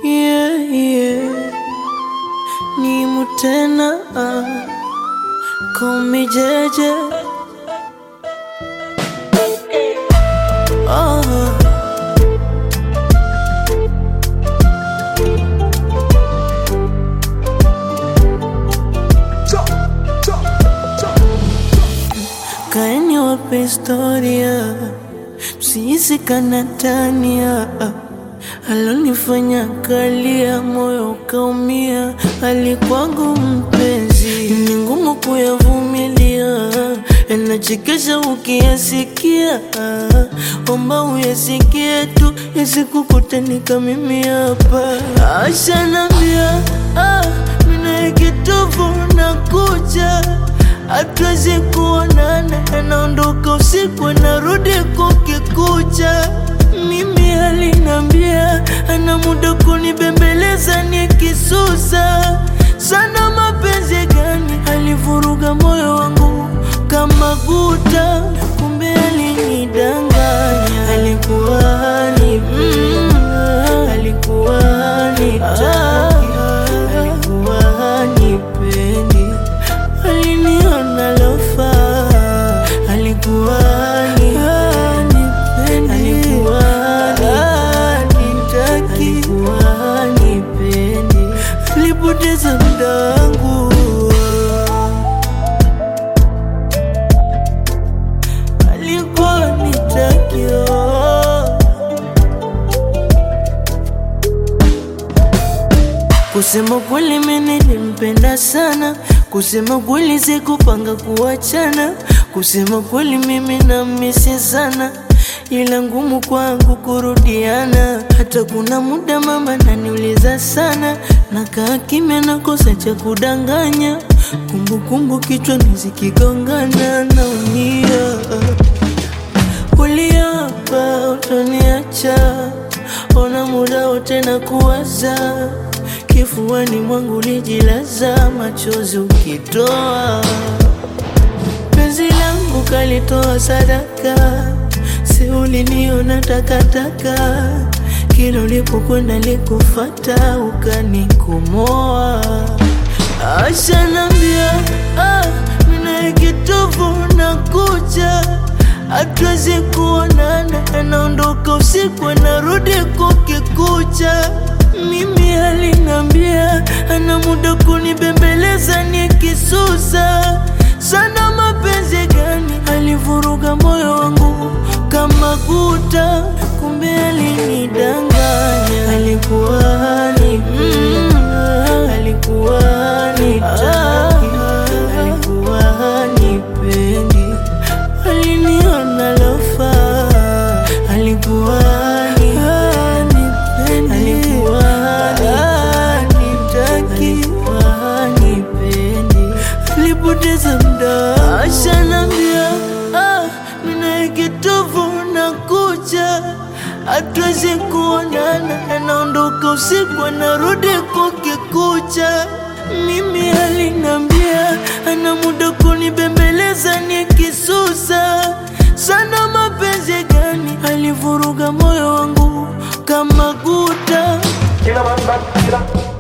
yeah, yeah. Ni mutena ah. Call me Jeje oh. Kaeni wape historia, msihisi kanatania. Alonifanya kalia, moyo ukaumia, alikwangu mpenzi, ni ngumu kuyavumilia, yanachekesha ukiyasikia. Omba uyasikie tu, yasikukutanika mimi hapa. Ashanambia ah, mina kitovu nakuja hatuwezi kuonana, anaondoka usiku anarudi kukikucha. Mimi alinambia ana muda kunibembeleza nikisusa sana. Mapenzi gani alivuruga moyo wangu kama guta, kumbe alinidanganya. Alikuwa ni mm, alikuwa ni taki, alikuwa nipendi aliniona lofa, alikuwa ni alikuwa nitaki, alikuwa nipendi, alipoteza muda wangu, alikuwa nitaki oh. Kusema kweli mimi nilimpenda sana, kusema kweli sikupanga kuachana, kusema kweli mimi namisi sana, ila ngumu kwangu kurudiana. Hata kuna muda mama naniuliza sana, nakaa kimya, nakosa cha kudanganya, kumbukumbu kichwani zikigongana, naumia. Uliapa utaniacha, ona muda wote na kuwaza kifuani mwangu lijilaza, machozi ukitoa, penzi langu kalitoa sadaka, si uliniona takataka, kila ulipokwenda likufata, ukanikomoa. Ashanambia ah, mina kitovu na kucha hatuwezi kuonana, anaondoka usiku anarudi kukikucha. Mimi alinambia ana muda kunibembeleza nikisusa sana. Mapenzi gani alivuruga moyo wangu kama guta, kumbe alinidanganya. Alikuwa ni mm, alikuwa ni taki, alikuwa nipendi, aliniona lofa, alikuwa ni alikuwa nitaki, alikuwa nipendi, alipoteza muda. Ashanambia ah, mina kitovu na kucha, hatuwezi kuonana, anaondoka usiku anarudi kukikucha. Mimi alinambia ana muda kunibembeleza nikisusa sana. Mapenzi gani alivuruga moyo wangu kama guta Killer man, back killer.